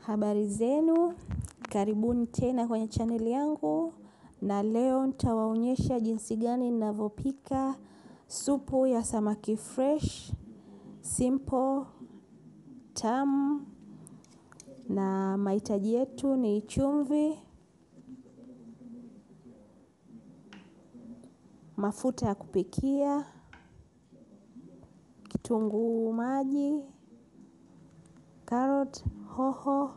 Habari zenu, karibuni tena kwenye chaneli yangu na leo nitawaonyesha jinsi gani ninavyopika supu ya samaki fresh, simple, tamu na mahitaji yetu ni chumvi, mafuta ya kupikia, kitunguu maji, carrot, hoho,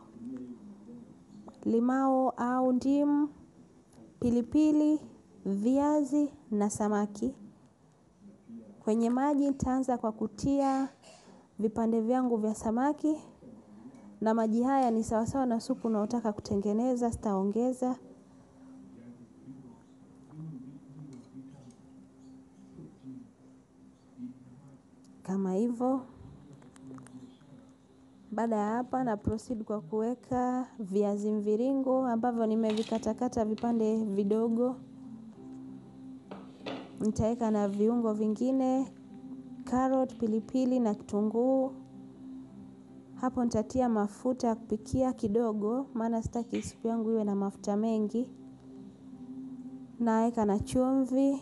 limao au ndimu, pilipili, viazi na samaki. Kwenye maji nitaanza kwa kutia vipande vyangu vya samaki na maji haya ni sawasawa na supu unaotaka kutengeneza sitaongeza. Kama hivo, baada ya hapa na proceed kwa kuweka viazi mviringo ambavyo nimevikatakata vipande vidogo. Nitaweka na viungo vingine, carrot, pilipili na kitunguu. Hapo nitatia mafuta ya kupikia kidogo, maana sitaki supu yangu iwe na mafuta mengi. Naweka na chumvi,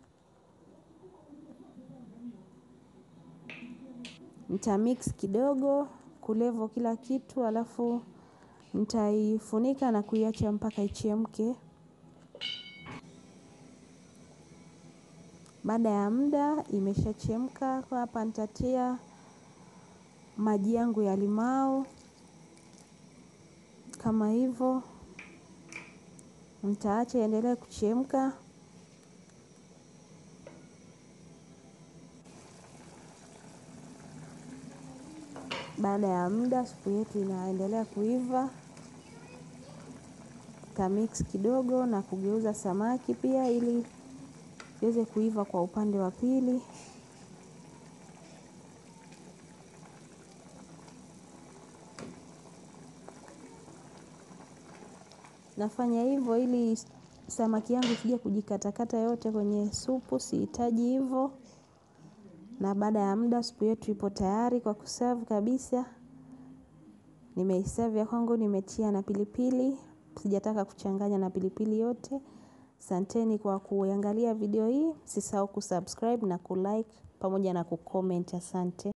nitamix kidogo, kulevo kila kitu, alafu nitaifunika na kuiacha mpaka ichemke. Baada ya muda, imeshachemka, kwa hapa nitatia maji yangu ya limau, kama hivo, nitaacha iendelee kuchemka. Baada ya muda, supu yetu inaendelea kuiva. Nitamix kidogo na kugeuza samaki pia ili iweze kuiva kwa upande wa pili. Nafanya hivyo ili samaki yangu isije kujikatakata yote kwenye supu, sihitaji hivyo. Na baada ya muda, supu yetu ipo tayari kwa kuserve kabisa. Nimeiserve ya kwangu, nimetia na pilipili. Sijataka kuchanganya na pilipili yote. Asanteni kwa kuangalia video hii. Msisahau kusubscribe na kulike pamoja na kucomment asante.